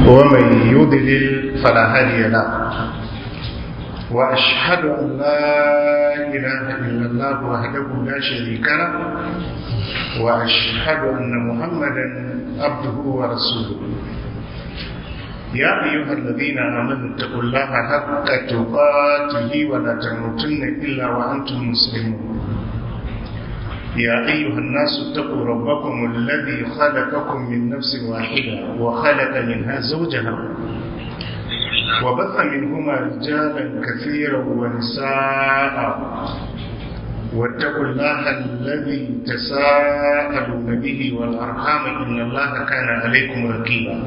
ومن يضلل فلا هادي له وأشهد أن لا إله إلا الله وحده لا شريك له وأشهد أن محمدا عبده ورسوله يا أيها الذين آمنوا اتقوا الله حق تقاته ولا تموتن إلا وأنتم مسلمون يا أيها الناس اتقوا ربكم الذي خلقكم من نفس واحدة وخلق منها زوجها وبث منهما رجالا كثيرا ونساء واتقوا الله الذي تساءلون به والأرحام إن الله كان عليكم رقيبا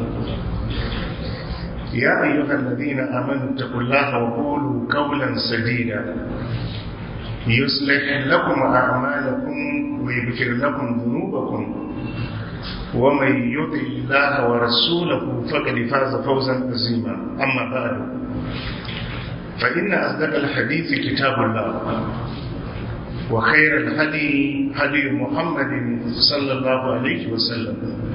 يا أيها الذين آمنوا اتقوا الله وقولوا قولا سديدا يصلح لكم أعمالكم ويغفر لكم ذنوبكم ومن يطع الله ورسوله فقد فاز فوزا عظيما أما بعد فإن أصدق الحديث كتاب الله وخير الهدي هدي محمد صلى الله عليه وسلم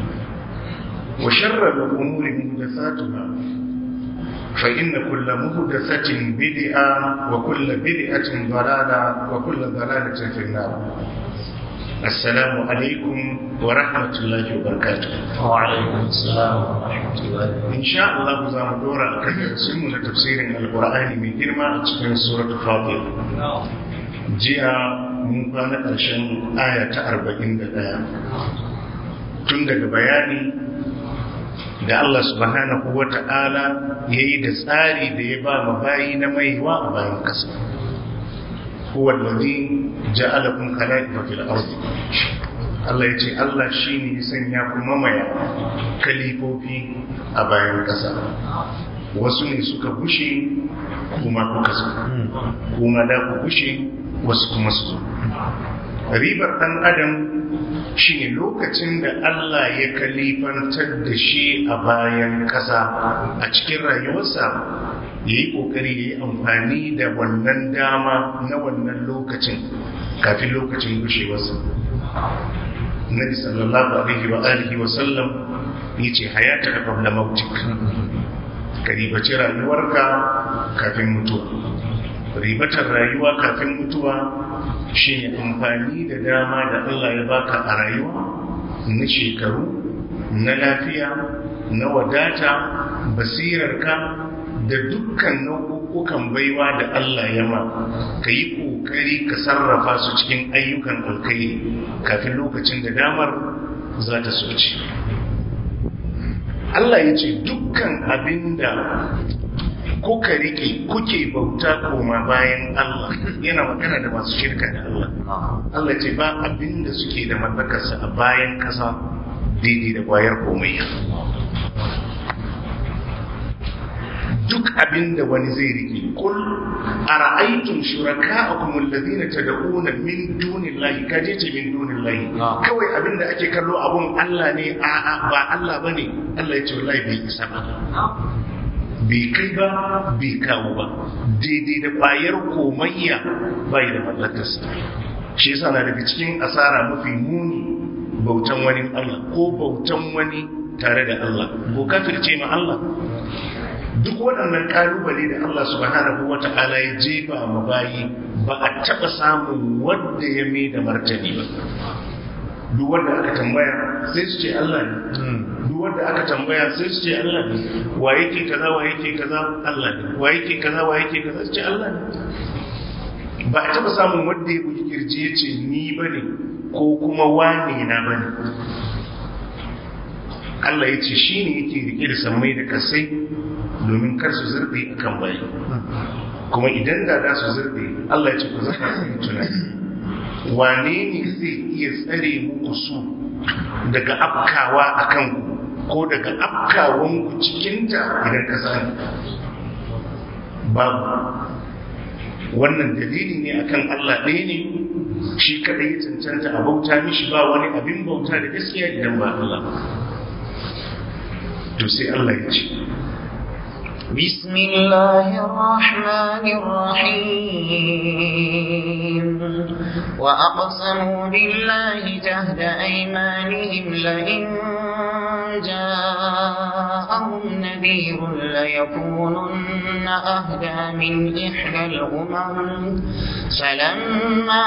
وشر الأمور محدثاتها فإن كل مهدثة بدعة وكل بدعة ضلالة وكل ضلالة في النار السلام عليكم ورحمة الله وبركاته وعليكم السلام ورحمة الله إن شاء الله زام دورا كثير سمنا تفسير القرآن من جرمى في سورة فاطر جاء من كان ƙarshen aya ta arba'in da ɗaya tun daga bayani da Allah subhanahu wa ta'ala ya yi da tsari da ya ba ma bayi na maiwa a bayan ƙasa. Huwa lalzi ja'alakun khala'ifa fil ardi Allah ya ce Allah shi ne ya sanya ku mamaya kalifofi a bayan ƙasa. Wasu ne suka bushe kuma kuka zo, kuma da ku bushe wasu kuma su zo. Ribar ɗan Adam shi ne lokacin da Allah ya kalifantar da shi a bayan ƙasa a cikin rayuwarsa ya yi ƙoƙari ya yi amfani da wannan dama na wannan lokacin kafin lokacin gushewarsa. Nabi sallallahu alaihi wa alihi wa sallam ya ce hayata ka qabla mautik ka ribaci rayuwarka kafin mutuwa ribatar rayuwa kafin mutuwa shi ne amfani da dama da Allah ya baka a rayuwa na shekaru na lafiya na wadata basirarka da dukkan nau'ukan baiwa da Allah ya ma ka yi ƙoƙari ka sarrafa su cikin ayyukan alkai kafin lokacin da damar za ta soci Allah ya ce dukkan abin da kuka rike kuke bauta koma bayan Allah yana magana da masu shirka da Allah Allah ce ba abin da suke da mallakarsa a bayan kasa daidai da kwayar komai duk abin da wani zai rike kul ara'aytum shuraka'akum alladhina tad'una min dunillahi kaje ce min dunillahi kawai abin da ake kallo abun Allah ne a'a ba Allah bane Allah ya ce wallahi bai isa ba bai kai ba bai kawo ba daidai da bayar komayya bai da mallakarsa shi yasa na daga cikin asara mafi muni bautan wani Allah ko bautan wani tare da Allah ko kafirce ma Allah duk waɗannan kalubale da Allah subhanahu wata'ala ya jefa ma bayi ba a taɓa samun wanda ya mai da martani ba duk wanda aka tambaya sai su ce Allah ne duk wanda aka tambaya sai su ce Allah ne wa yake kaza wa yake kaza Allah ne wa yake kaza wa yake kaza su ce Allah ne ba a taba samun wanda ya buki kirji ya ce ni bane ko kuma wane na bane Allah ya ce shi ne yake rike da sammai da kasai domin kar su zurbe akan bayi kuma idan da za su zurbe Allah ya ce ku zaka su tunani wane ne zai iya tsare muku su daga afkawa a kanku ko daga afkawanku cikinta idan ka sani babu wannan dalili ne akan Allah ɗaya ne shi kaɗai ya cancanta a bauta mishi ba wani abin bauta da gaskiya idan ba Allah to sai Allah ya ce بسم الله الرحمن الرحيم وأقسموا بالله جهد أيمانهم لئن جاءهم نذير ليكونن أهدى من إحدى الأمم فلما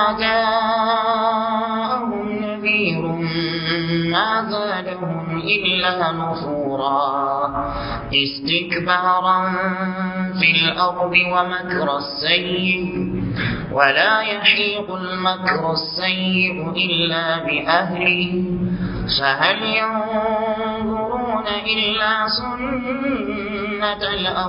جاءهم نذير ما زادهم إلا نفورا استكبارا في الأرض ومكر السيء ولا يحيق المكر السيء إلا بأهله فهل ينظرون إلا سنة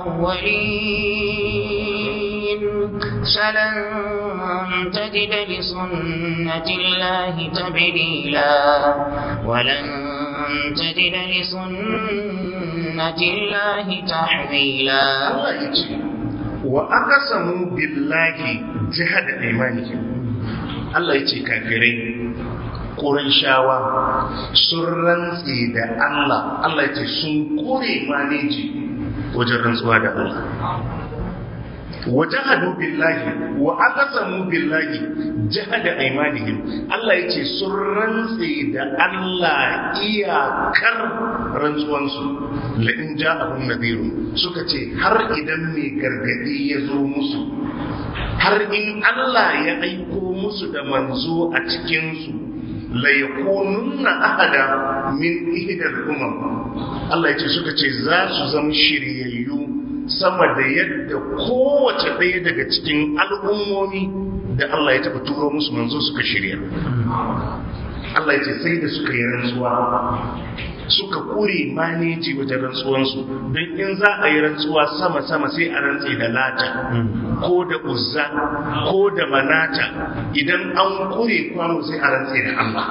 الأولين فلن تجد لسنة الله تبديلا ولن تجد لسنة الله تحويلا Allah ya ce wa aqsamu billahi jihada imanihim Allah ya ce kafirai Qurayshawa sun rantse da Allah Allah ya ce sun kore maneji wajen rantsuwa da Allah wajahadu billahi wa aqsamu billahi jahada aymanihim Allah yace sun rantse da Allah iyakar rantsuwansu la in ja'ahum nadhirun suka ce har idan mai gargadi ya zo musu har in Allah ya aiko musu da manzo a cikin su la yakununna ahada min ihdal umam Allah yace suka ce za su zama shiryayyu sama da yadda kowace ɗaya daga cikin al'ummomi da Allah ya taɓa turo musu manzo suka shirya. Allah ya ce sai da suka yi rantsuwa suka kure maneji wajen rantsuwansu don in za a yi rantsuwa sama-sama sai a rantse da lata ko da uzza ko da manata idan an kure kwano sai a rantse da Allah.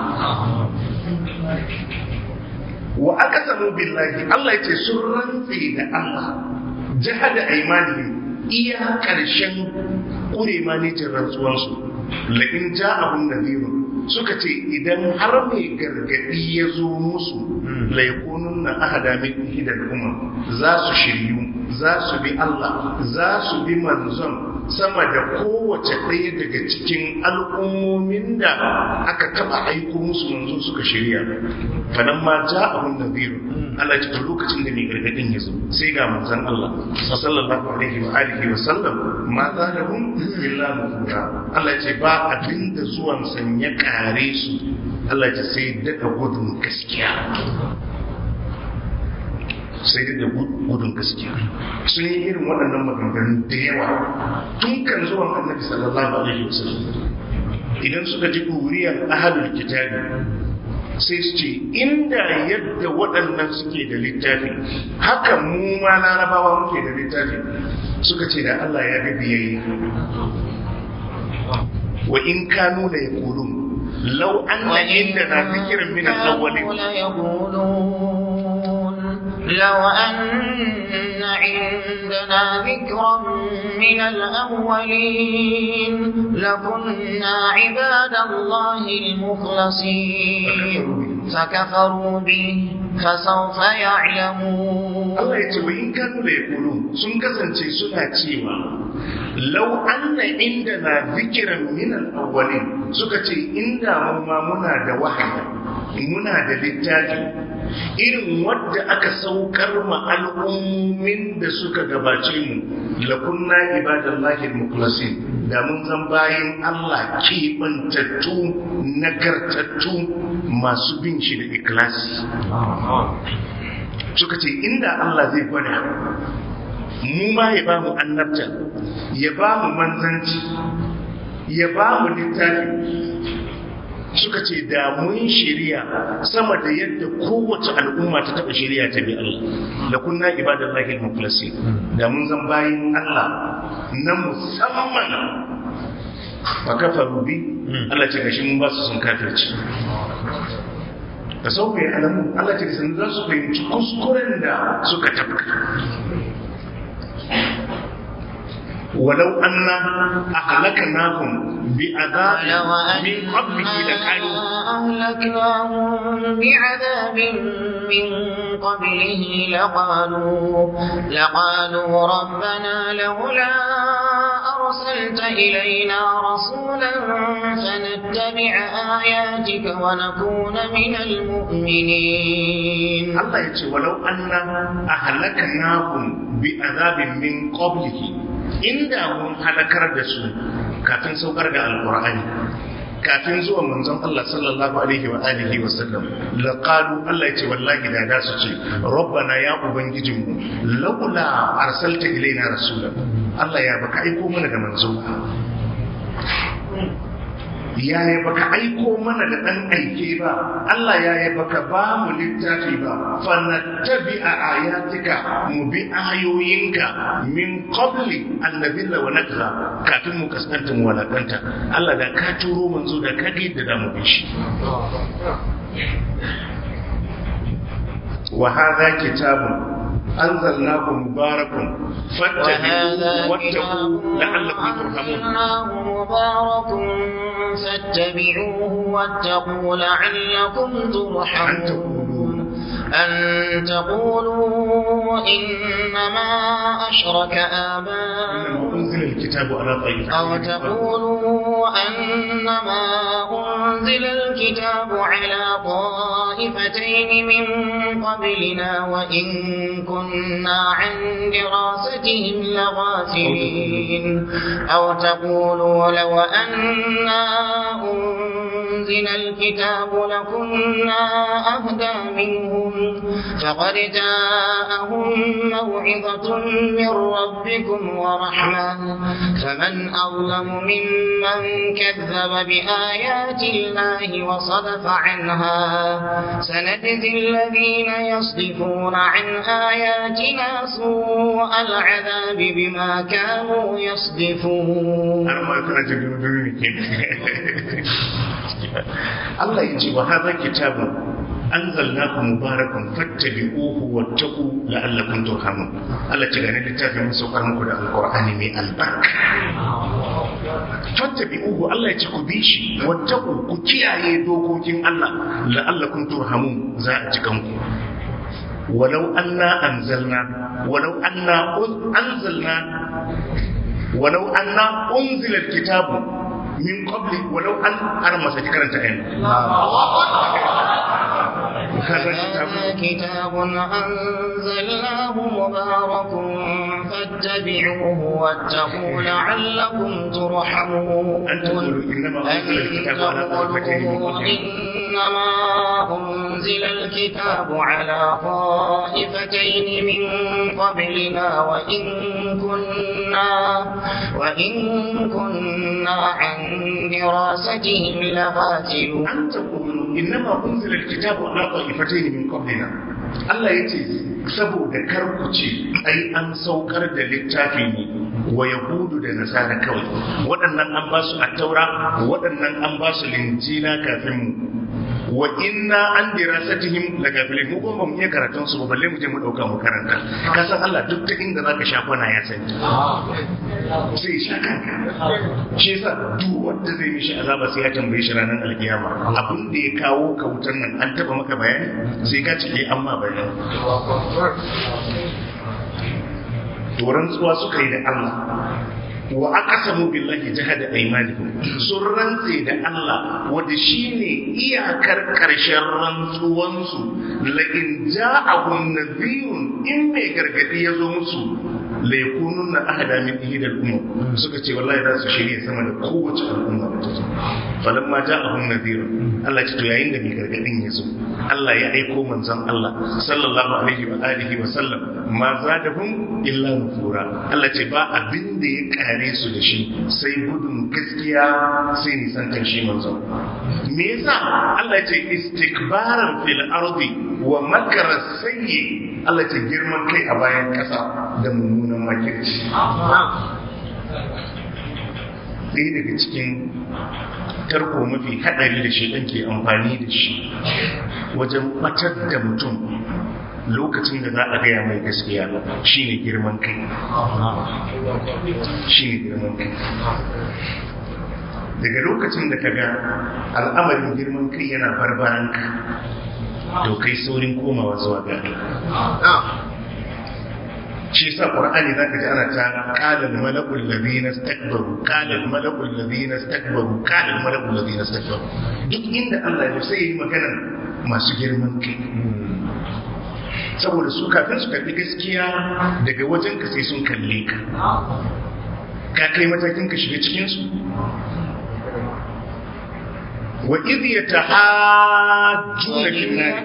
wa aka samu billahi Allah ya ce sun rantse da Allah jihada aimani iya ƙarshen ƙure manijin rantsuwansu la'in ja abun naziru suka ce idan har mai gargaɗi ya zo musu laikunun na ahada min ihidar umar za su shiryu za su bi Allah za su bi manzon sama da kowace ɗaya daga cikin al'ummomin da aka taɓa aiko musu manzo suka shirya fanan ma ja abun naziru Allah ya ce lokacin da mai gargadin ya zo sai ga manzon Allah sallallahu alaihi wa alihi wa sallam ma za da hun illa nufura Allah ya ce ba abin da zuwan san ya kare su Allah ya ce sai daga gudun gaskiya sai da gudun gaskiya sun yi irin waɗannan maganganu da yawa tun kan zuwan annabi sallallahu alaihi wa sallam idan suka ji ɗuriyar ahadul kitabi sai su ce inda yadda waɗannan suke da littafi haka mu ma larabawa muke da littafi suka ce da Allah ya ga biyayya wa in kanu da ya kulu lau an na inda na zikirin min al-awwalin لو أن عندنا ذكرا من الأولين لكنا عباد الله المخلصين فكفروا به فسوف يعلمون Allah ya ce wa in kanu da ya kulu sun kasance suna cewa lau anna inda na zikiran minan awwalin suka ce inda mu ma muna da wahayi muna da littafi irin wadda aka saukar ma al'ummin da suka gabace mu lakunna ibadallahi al-mukhlasin da mun zan bayan Allah keɓantattu nagartattu masu bin shi da ikilasi suka ce inda Allah zai gwada mu ma ya ba mu annabta ya ba mu manzanci ya ba mu littafi suka ce da mun shirya sama da yadda kowace al'umma ta taba shirya ta bi Allah da kunna ibadallahi al-mukhlasi da mun zan bayin Allah na musamman fa kafaru bi Allah ce gashi mun ba su sun kafirci da sau kai alamu Allah ce sun za su fahimci kuskuren da suka tafka ولو أن أهلكناهم بعذاب من قبله لقالوا أهلكناهم بعذاب من قبله لقالوا لقالوا ربنا لولا أرسلت إلينا رسولا فنتبع آياتك ونكون من المؤمنين Allah ya ce walau anna ahlaknahum bi azabin min qablihi inda mun halakar da su kafin saukar da alqur'ani kafin zuwa manzon Allah sallallahu alaihi wa alihi wa sallam laqalu Allah ya ce wallahi da da su ce rabbana ya ubangijinmu laula arsalta ilaina rasulan Allah ya baka aiko mana da manzo yaya baka aiko mana da ɗan aike ba Allah yaya baka ba mu littafi ba fa nattabi a ayatika mu bi ayoyinka min qabli an nabilla wa nakra kafin mu kaskanta mu walakanta Allah da ka turo manzo da ka ga da mu bi shi wa hadha kitabun أنزلناه مبارك فاتبعوه واتقوا لعلكم ترحمون مبارك فاتبعوه واتقوا لعلكم ترحمون أن تقولوا إنما أشرك آباؤنا أنزل الكتاب على طيب أو تقولوا أنما أنزل الكتاب على طائفتين من قبلنا وإن كنا عن دراستهم لغافلين أو تقولوا لو أنا أنزل الكتاب لكنا أهدى منهم فقد جاءهم موعظة من ربكم ورحمة فمن أظلم ممن كذب بآيات الله وصدف عنها سنجزي الذين يصدفون عن آياتنا سوء العذاب بما كانوا يصدفون Allah ya ce wa hadha kitabun anzalnahu mubarakun fattabi'uhu wattaqu la'allakum turhamun Allah ce gane littafin mun saukar muku da alqur'ani mai albarka fattabi'uhu Allah ya ce ku bi shi wattaqu ku kiyaye dokokin Allah la'allakum turhamun za a ji kanku ولو أنا أنزلنا ولو أنا أنزلنا ولو أنا أنزل الكتاب من قبل ولو أن أنا ما سأتكلم تعين هذا كتاب أنزلناه مبارك فاتبعوه واتقوا لعلكم ترحمون أن تقولوا إنما أنزل الكتاب على طائفتين من قبلنا إنما أنزل الكتاب على طائفتين من قبلنا وإن كنا وإن كنا عن دراستهم لغافلون أن تقولوا إنما أنزل الكتاب على طائفتين من قبلنا Allah ya ce saboda karkuce ai an saukar da littafi ne wa yahudu da nasara kawai waɗannan an ba su attaura waɗannan an ba su linjina kafin mu wa inna an dirasatihim la gafilin mu kuma mu iya karatun su ba balle mu je mu dauka mu karanta ka san Allah duk ta inda zaka sha kwana ya sani sai sha kanka shi yasa duk wanda zai mishi azaba sai ya tambaye shi ranar alkiyama abin da ya kawo ka wutar nan an taba maka bayani sai ka cike amma bayani to rantsuwa suka yi da Allah wa aqsamu billahi jahada aymanihim sun rantse da Allah wanda shine iyakar karshen rantsuwan su la in ja'ahum nadhirun in mai gargadi ya zo musu la yakununna ahada min ihdal umam suka ce wallahi za su shirye sama da kowace al'umma da ta zo falamma ja'ahum nadhirun Allah ce to yayin da mai gargadin ya zo Allah ya aiko manzon Allah sallallahu alaihi wa alihi wa sallam ma zadahum illa nufura Allah ce ba abin da ya kare su da shi sai gudun gaskiya sai nisantar shi manzon me yasa Allah ce istikbaran fil ardi wa makara sayyi Allah ce girman kai a bayan kasa da mummunan makirci ɗaya daga cikin tarko mafi haɗari da shi ke amfani da shi wajen batar da mutum lokacin da za a gaya mai gaskiya shine girman kai shine girman kai daga lokacin da ka ga al'amarin girman kai yana barbaranka to kai saurin komawa zuwa ga shi yasa qur'ani zaka ji ana ta qala al malakul ladina istakbaru qala al malakul ladina istakbaru qala al malakul ladina istakbaru duk inda Allah ya sai yi magana masu girman kai saboda su kafin su karbi gaskiya daga wajen ka sai sun kalle ka ka kai matakin ka shiga cikin su wa idh yatahajjuna fil nar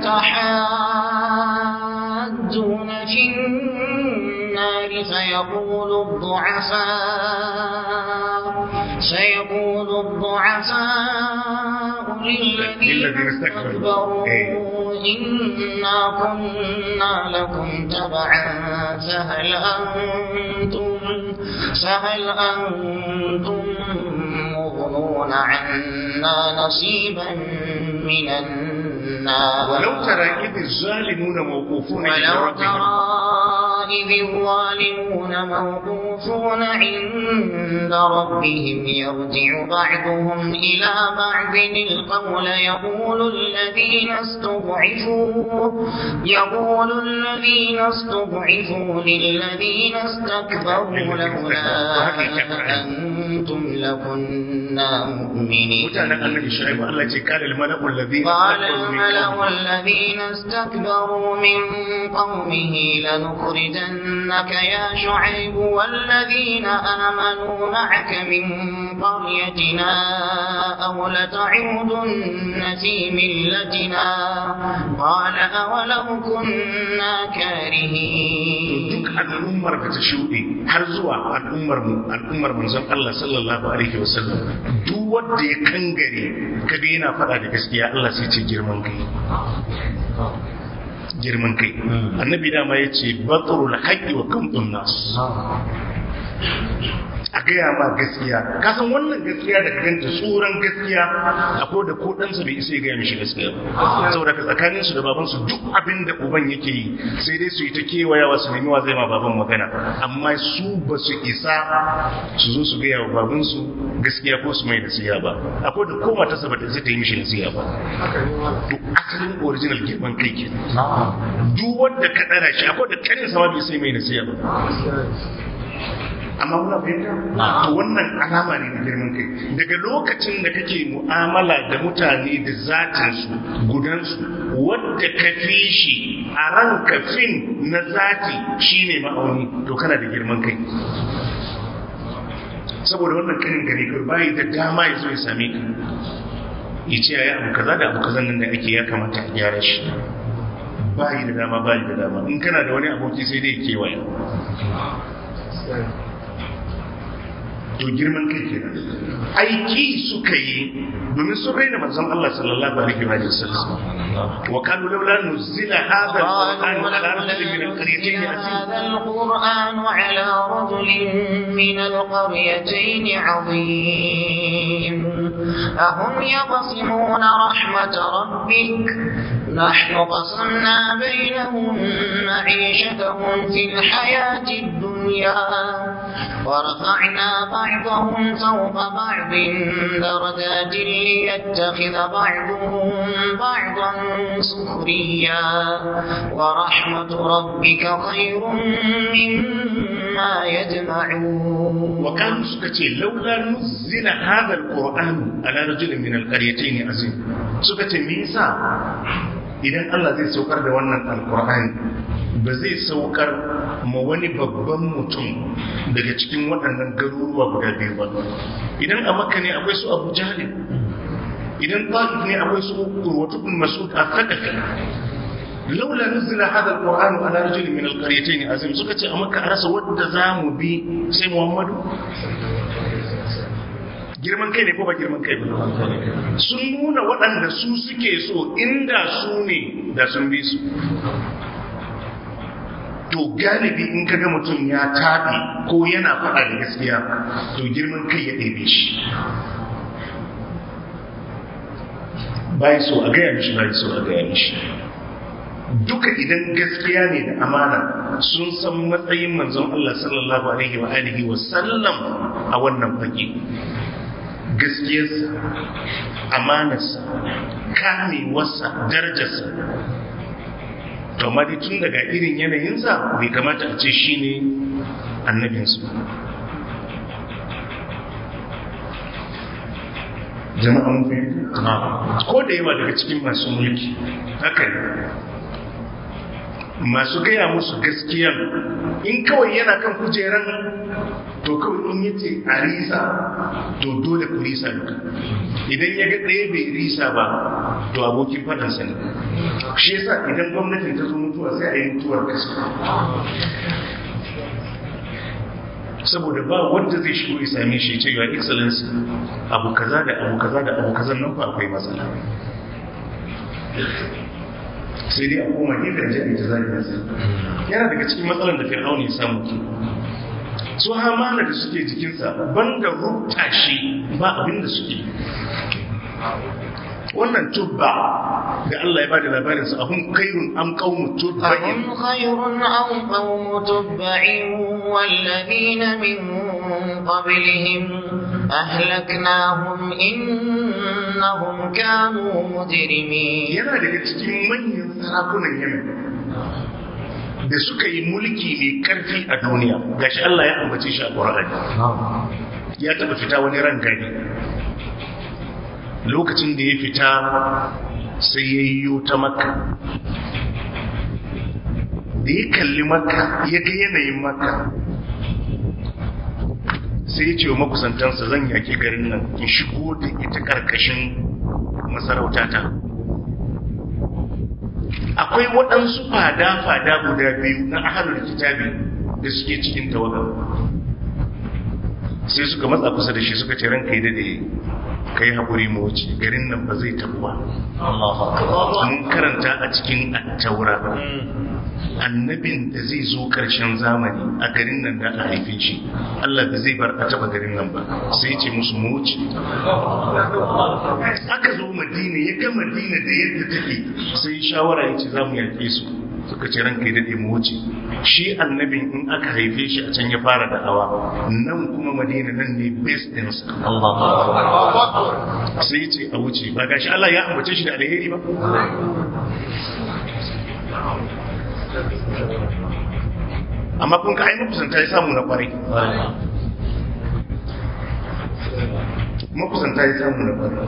يتحاجون في النار فيقول الضعفاء سيقول الضعفاء للذين للذين استكبروا. استكبروا إيه. إنا كنا لكم تبعا فهل أنتم فهل أنتم مغنون عنا نصيبا من النار ولو ترى إذ الظالمون موقوفون عند ولو ربهم ترى إذ الظالمون موقوفون عند ربهم يرجع بعضهم إلى بعض القول يقول الذين استضعفوا يقول الذين استضعفوا للذين استكبروا لولا أنتم لكنا مؤمنين mutanen annabi shu'aib Allah ce kana al-mala'u alladhina قال istakbaru min الملأ qawmihi الذين استكبروا من قومه لنخرجنك يا شعيب والذين آمنوا معك من قريتنا أو لتعودن في ملتنا قال أولو كنا كارهين duk al'ummar da ta shuɗe har zuwa al'ummar mu al'ummar manzon Allah sallallahu alaihi wasallam duk wanda ya kangare kaga yana faɗa da gaskiya Allah sai ce girman kai girman kai annabi dama ya ce batrul haqqi wa kamtun nas a gaya ma gaskiya ka san wannan gaskiya da kanta tsoron gaskiya akwai da ko ɗansa bai isa ya gaya mishi gaskiya ba saboda ka tsakanin su da baban su duk abin da uban yake yi sai dai su yi ta kewayawa su nemi wa zai ma baban magana amma su ba su isa su zo su gaya wa baban su gaskiya ko su mai nasiha ba akwai da ko matarsa ba ta isa ta yi mishi nasiha ba to asalin original girman kai ke duk wanda ka ɗara shi akwai da kanin sama bai sai mai nasiha ba amma muna fahimta to wannan alama ne na girman kai daga lokacin da kake mu'amala da mutane da zatinsu gudansu wadda ka fi shi a ranka fin na zati shine ma'auni to kana da girman kai saboda wannan kanin gari kai bayi da dama ya zo ya same ka ya ce ya abu kaza da abu kaza nan da ake ya kamata a gyara shi bayi da dama bayi da dama in kana da wani aboki sai dai ya kewaya to girman kai kenan aiki suka yi domin sun raina manzon Allah sallallahu alaihi wa sallam wa kanu laula nuzila hadha alquran ala rajulin min alqaryatayn azim هذا القرآن على رجل من القريتين عظيم أهم يقسمون رحمة ربك نحن قسمنا بينهم معيشتهم في الحياة الدنيا ورفعنا بعضهم فوق بعض درجات ليتخذ بعضهم بعضا سخريا ورحمة ربك خير مما يجمعون وكانوا سكتي لولا نزل هذا القرآن على رجل من القريتين عظيم سكتي ميسا idan Allah zai saukar da wannan alkur'ani ba zai saukar ma wani babban mutum daga cikin waɗannan garuruwa guda biyu ba idan a makka ne akwai su abu jahil idan ta'if ne akwai su urwatu bin mas'ud al-thaqafi laula nuzila hada alquran ala rajulin min alqaryatayn azim suka ce a makka a rasa wanda zamu bi sai muhammadu girman kai ne ko ba girman kai ba sun nuna waɗanda su suke so inda su ne da sun bi su to galibi in kaga mutum ya taɓe ko yana faɗa da gaskiya to girman kai ya ɗebe shi bai so a gaya mishi bai so a gaya mishi duka idan gaskiya ne da amana sun san matsayin manzon Allah sallallahu alaihi wa alihi wa sallam a wannan fage gaskiyarsa amanarsa kamewarsa darajarsa to amma dai tun daga irin yanayinsa bai kamata a ce shi ne annabinsu jama'a mun fahimta ko da yawa daga cikin masu mulki haka ne masu gaya musu gaskiya in kawai yana kan kujeran to kawai in yace a risa to dole ku risa duka idan ya ga ɗaya bai risa ba to abokin faɗansa ne shi yasa idan gwamnatin ta zo mutuwa sai a yi mutuwar gaskiya saboda ba wanda zai shigo ya same shi ce your excellency abu kaza da abu kaza da abu kaza nan ba akwai matsala sai dai a koma gefen jami ta zai nasa yana daga cikin matsalar da fir'aun ya samu ke su hamana da suke jikinsa banda rubta shi ba abin da suke wannan tubba da Allah ya bada labarin su ahun kairun am qaumu tubba'in أهم خير أو قوم تبع والذين من قبلهم أهلكناهم إنهم كانوا مجرمين yana daga cikin manyan sarakunan Yemen da suka yi mulki mai karfi a duniya gashi Allah ya ambace shi a Qur'ani ya taba fita wani ran gari lokacin da ya fita sai ya yi ta makka da ya kalli makka ya ga yanayin makka sai ya ce wa makusantansa zan yaki garin nan in shigo da ita karkashin masarautata akwai waɗansu fada-fada guda biyu na ahalar kitabi da suke cikin tawaga sai suka matsa kusa da shi suka ce ranka yi dade kai haƙuri mu wuce garin nan ba zai tabu ba mun karanta a cikin attaura annabin da zai zo ƙarshen zamani a garin nan da a haife shi Allah da zai bar a taba garin nan ba sai ce musu mu wuce aka zo madina ya ga madina da yadda take sai shawara ya ce za mu yaƙe su suka ce ranka ya daɗe mu wuce shi annabin in aka haife shi a can ya fara da'awa nan kuma madina nan ne base ɗinsa sai ya ce a wuce ba gashi Allah ya ambace shi da alheri ba amma kun ka ai makusanta ya samu na kwarai makusanta ya samu na kwarai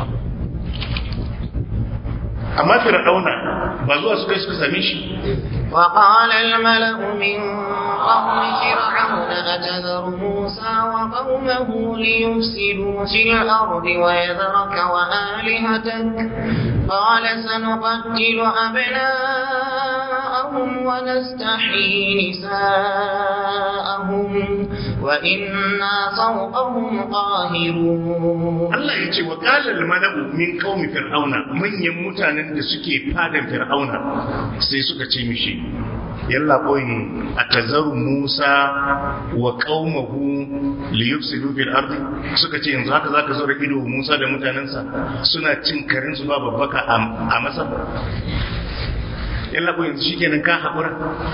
amma fir'auna ba zuwa suka yi suka same shi وقال الملأ من قوم فرعون أتذر موسى وقومه ليفسدوا في الأرض ويذرك وآلهتك قال سنقتل أبناءهم ونستحيي نساءهم وإنا فوقهم قاهرون Allah ya ce wa kalal mala'u min qaumi fir'auna manyan mutanen da suke fadan fir'auna sai suka ce mishi yalla koyi atazaru Musa wa qaumahu li yufsidu fil ardi suka ce yanzu haka zaka zo da ido Musa da mutanensa suna cin karin su ba babbaka a masa yalla koyi yanzu shikenan ka hakura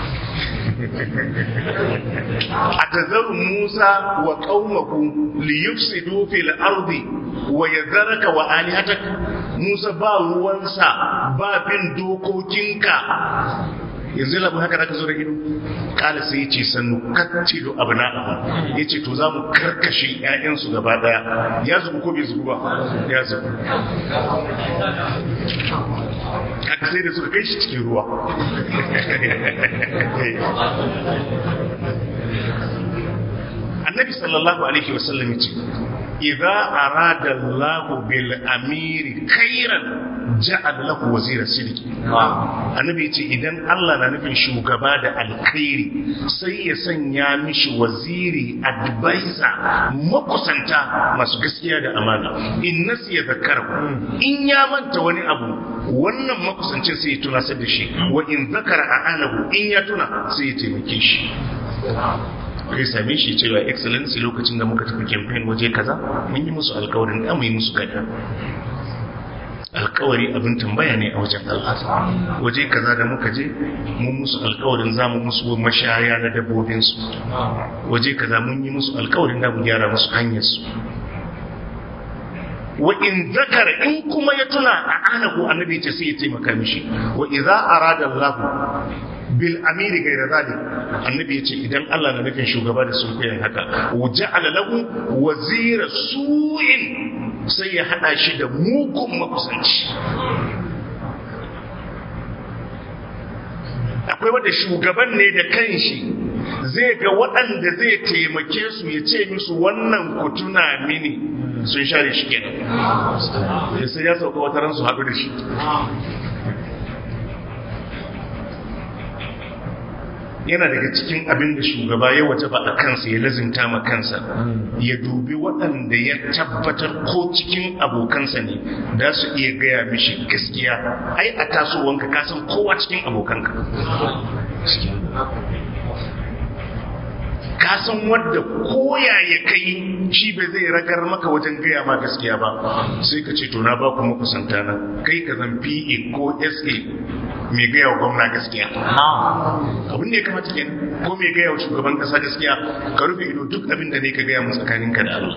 atazaru Musa wa qaumahu li yufsidu fil ardi wa yadharaka wa alihatak Musa ba ruwansa ba bin dokokinka yanzu labu haka da ka zo da ido kala sai ya ce sannu kattilu abna'ahum ya ce to za mu karkashe 'ya'yansu gaba daya ya zubu ko bai zubu ba ya zubu haka sai da suka kai shi cikin ruwa annabi sallallahu alaihi wasallam ya ce idza arada Allah bil amiri khairan ja'al lahu wazira sidqi annabi ce idan Allah na nufin shugaba da alkhairi sai ya sanya mishi waziri advisor makusanta masu gaskiya da amana in nasiya zakara in ya manta wani abu wannan makusancin sai ya tuna sai da shi wa in zakara a'anahu in ya tuna sai ya taimake shi kai same shi cewa excellency lokacin da muka tafi campaign waje kaza mun yi musu alkawarin da mu yi musu gada alkawari abin tambaya ne a wajen Allah waje kaza da muka je mun musu alkawarin za mu musu mashaya na dabbobinsu waje kaza mun yi musu alkawarin da mu gyara musu hanyarsu wa in zakara in kuma ya tuna a anahu annabi ce sai ya taimaka mishi wa idza arada Allah bil amiri gaira zalik annabi yace idan Allah na nufin shugaba da sunkuyan haka waja'ala lahu wazira su'in sai ya hada shi da mugun makusanci akwai wanda shugaban ne da kanshi zai ga waɗanda zai taimake su ya ce musu wannan ku tuna mini sun share shi kenan sai ya sauka wata ran su haɗu da shi yana daga cikin abin da shugaba ya waje ba a kansa ya lazimta ma kansa ya dubi waɗanda ya tabbatar ko cikin abokansa ne da su iya gaya mishi gaskiya ai a tasowanka kasan kowa cikin abokanka ka san wadda koya ya kai shi bai zai ragar maka wajen gaya ma gaskiya ba sai ka ce to na ba ku makusanta na kai ka zan PA ko SA mai gaya wa gwamna gaskiya abin da ya kamata ke ko mai gaya wa shugaban kasa gaskiya ka rufe ido duk abin da ne ka gaya mu tsakaninka da Allah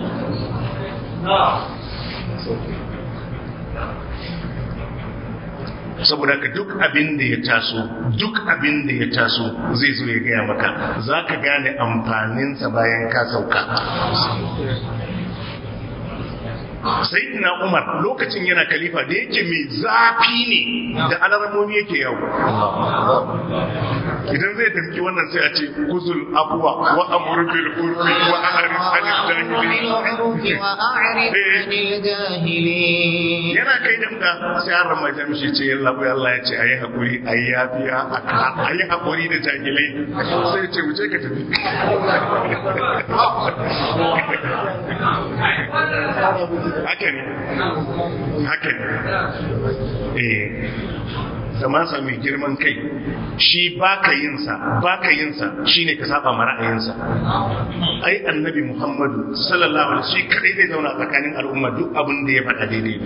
saboda ka duk abin da ya taso duk abin da ya taso zai zo ya gaya maka za ka gane amfaninsa bayan ka sauka sai na umar lokacin yana kalifa da yake mai zafi ne da alarmomi yake yau idan zai tafi wannan sai a ce kuzul abuwa wa amur bil urfi wa a'rif anil jahilin yana kai damka sai an rama jamshi ce yalla bai Allah ya ce ayi hakuri ayi yafiya ayi hakuri da jahilai sai ya ce wuce ka tafi haka ne haka ne eh zamansa mai girman kai shi baka yinsa baka yinsa shine ka saba ma ra'ayinsa ai annabi muhammadu sallallahu alaihi shi kadai zai zauna tsakanin al'umma duk abin da ya faɗa daidai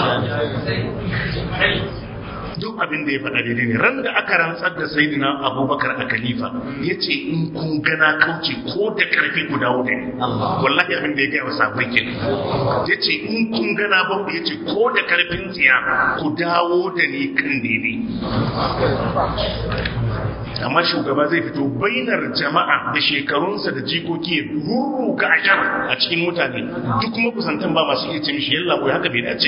duk abin da ya faɗa daidai ne ran da aka rantsar da sayidina abubakar a khalifa ya ce in kun gana kauce ko da karfi ku dawo da ni wallahi abin da ya gaya wa sabai ke ya ce in kun gana ba ya ce ko da karfin tsiya ku dawo da ni kan daidai amma shugaba zai fito bainar jama'a da shekarunsa da jikoki ya rurruga ashar a cikin mutane duk kuma kusantan ba masu iya ce mishi yalla ko haka bai dace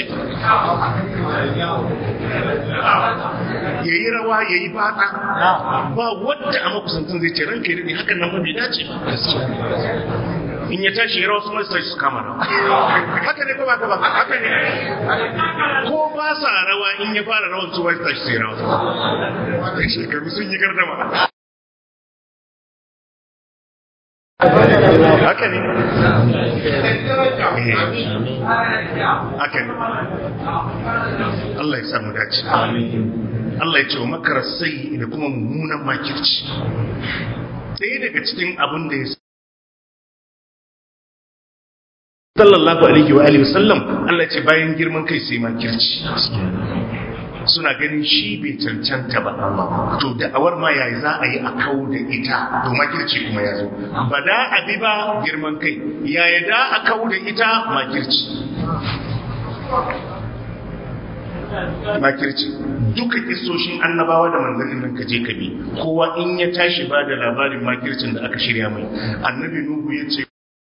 ya yi rawa ya yi fata ba wadda a makusantan zai ce ranka yi daɗe hakan nan ba bai dace in ya tashi ya rawa su masu tashi su kama rawa haka ne ko ba ka ba haka ne ko ba sa rawa in ya fara rawan su masu tashi su yi rawa shekaru sun yi gardama haka ne haka ne Allah ya samu dace Allah ya ce wa makarar sai da kuma mummunan makirci ɗaya daga cikin abin da ya sallallahu alaihi wa alihi wasallam Allah ya ce bayan girman kai sai makirci suna ganin shi bai cancanta ba to da'awar ma yayi za a yi a kau da ita to makirci kuma ya zo ba da abi ba girman kai yaya da a kau da ita makirci makirci duka kisoshin annabawa da manzannin nan kaje ka bi kowa in ya tashi ba da labarin makircin da aka shirya mai annabi nuhu ya ce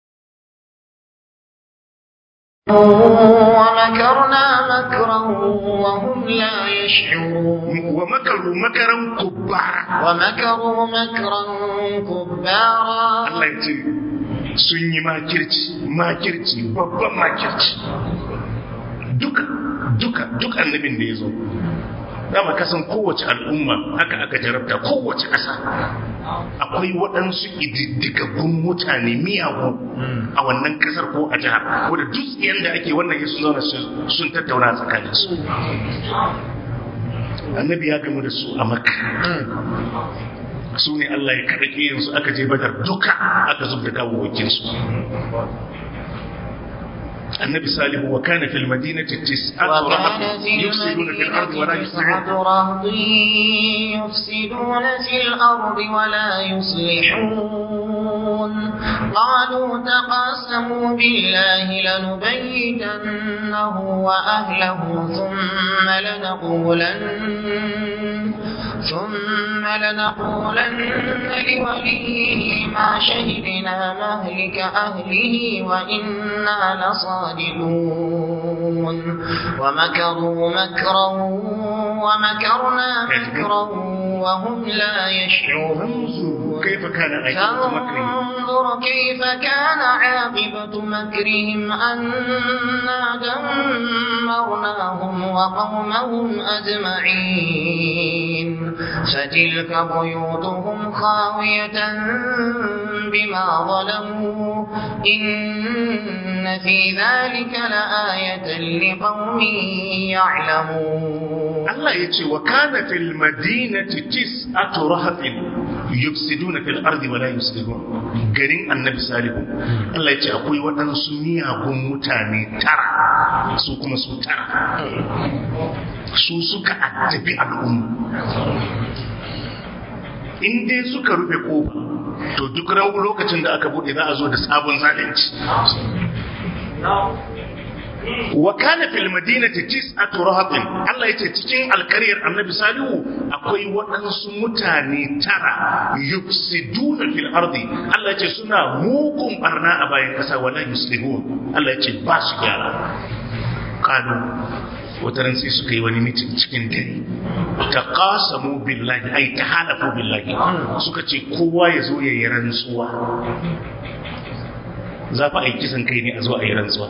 ومكرنا مكرا وهم لا يشعرون ومكروا مكرا كبارا ومكروا مكرا كبارا Allah ya ce sun yi makirci makirci babban makirci duka duka duk annabin da ya zo dama kasan kowace al'umma haka aka jarabta kowace ƙasa akwai waɗansu ididdigaggun mutane miyagu a wannan ƙasar ko a jihar wadda duk yadda ake wannan yasu zauna sun tattauna tsakaninsu annabi ya gamu da su a makka su ne Allah ya kaɗa ƙiyansu aka je badar duka aka zub da gawawwakinsu النبي صالح وكان في المدينة تسعة رهط يفسدون في الأرض ولا يصلحون يفسدون في الأرض ولا يصلحون قالوا تقاسموا بالله لنبيتنه وأهله ثم لنقولن ثم لنقولن لوليه ما شهدنا مهلك أهله وإنا لصادقون ومكروا مكرا ومكرنا مكرا وهم لا يشعرون كيف كان عاقبة مكرهم فانظر كيف كان عاقبة مكرهم أنا دمرناهم وقومهم أجمعين فتلك بيوتهم خاوية بما ظلموا إن في ذلك لآية لقوم يعلمون Allah ya ce wa kana fil madinati tis'atu rahatin yufsiduna fil ardi wa la yuslihun garin annabi salihu Allah ya ce akwai waɗansu miyagun mutane tara su kuma su tara su suka addabi al'umma in dai suka rufe kofa to duk lokacin da aka bude za a zo da sabon zalunci wa kana fil madinati tis'atu rahatin Allah yace cikin alkariyar Annabi Salihu akwai waɗansu mutane tara yufsiduna fil ardi Allah yace suna mugun barna a bayan kasa wala yuslihun Allah yace ba su gyara qalu wataran sai suka yi wani mitin cikin dare ta qasamu billahi ay ta halafu billahi suka ce kowa ya zo ya yi rantsuwa za fa a yi kisan kai ne a zo a yi rantsuwa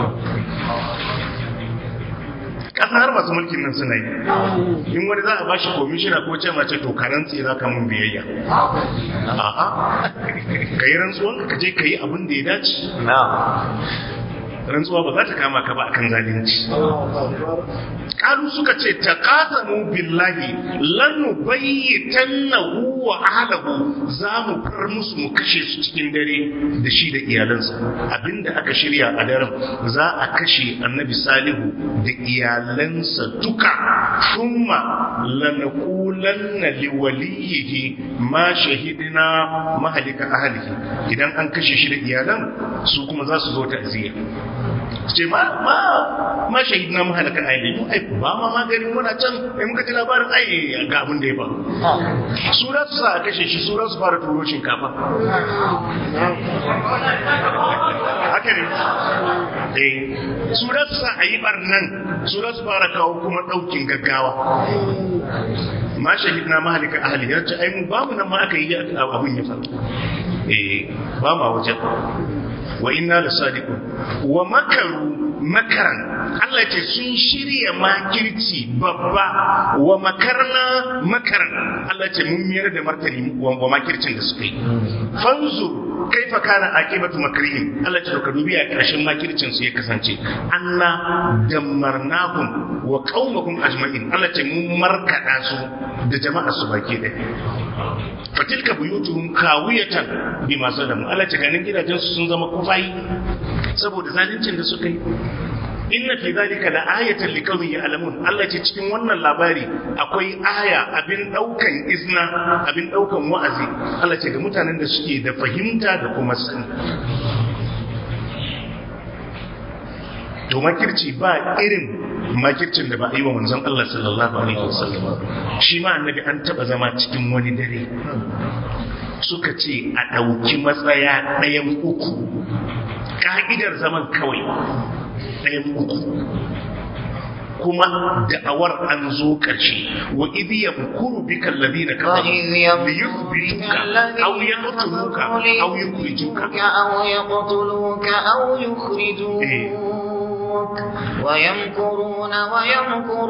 ƙasa har masu mulkin nan suna yi in wani za a bashi komishina ko ce mace to ka rantse za ka mun biyayya a'a ka yi rantsuwan ka je ka yi abin da ya dace rantsuwa ba za ta kama ka ba akan zalunci kalu suka ce ta qasamu billahi lan bayyitannahu wa ahlahu za mu far musu mu kashe su cikin dare da shi da iyalansa abinda aka shirya a daren za a kashe annabi salihu da iyalansa duka thumma lanaqulanna liwaliyihi ma shahidina mahalika ahlihi idan an kashe shi da iyalan su kuma za su zo ta'ziya ce ma ma ma shahidna mu halaka ayi mu ai ba ma maganin muna can ai muka ji labarin ai ga abin da ya faru su da su sa a kashe shi su da su fara turo shinkafa haka ne eh su da su sa a yi barnan su da su fara kawo kuma daukin gaggawa ma shahidna ma halaka ahli ya ce ai mu ba mu nan ma aka yi abin ya faru eh ba ma wajen wa inna da sadiqun wa makaru makaran Allah ce sun shirya makirci babba wa makarna makaran Allah ce mun miyar da martani wa makircin da suka yi fanzur kaifa kana aqibatu makrihim Allah ce ka dubi a ƙarshen makircin su ya kasance anna dammarnahum wa qaumahum ajma'in Allah ce mun markada su da jama'a su baki ɗaya fatilka buyutuhum kawiyatan bima zalamu Allah ce ganin gidajen su sun zama kufai saboda zaluncin da suka yi inna fi zalika la ayatan liqaumin ya'lamun Allah ce cikin wannan labari akwai aya abin daukan izna abin daukan wa'azi Allah ce ga mutanen da suke da fahimta da kuma sani to makirci ba irin makircin da ba a yi wa manzon Allah sallallahu alaihi wasallam shi ma annabi an taba zama cikin wani dare suka ce a ɗauki matsaya ɗayan uku ka'idar zaman kawai ɗayan uku kuma da'awar an zo ƙarshe wa idhi yamkuru bika alladhina kafaru liyuthbituka aw yaqtuluka aw yukhrijuka أو يقتلوك أو يخرجوك ويمكرون ويمكر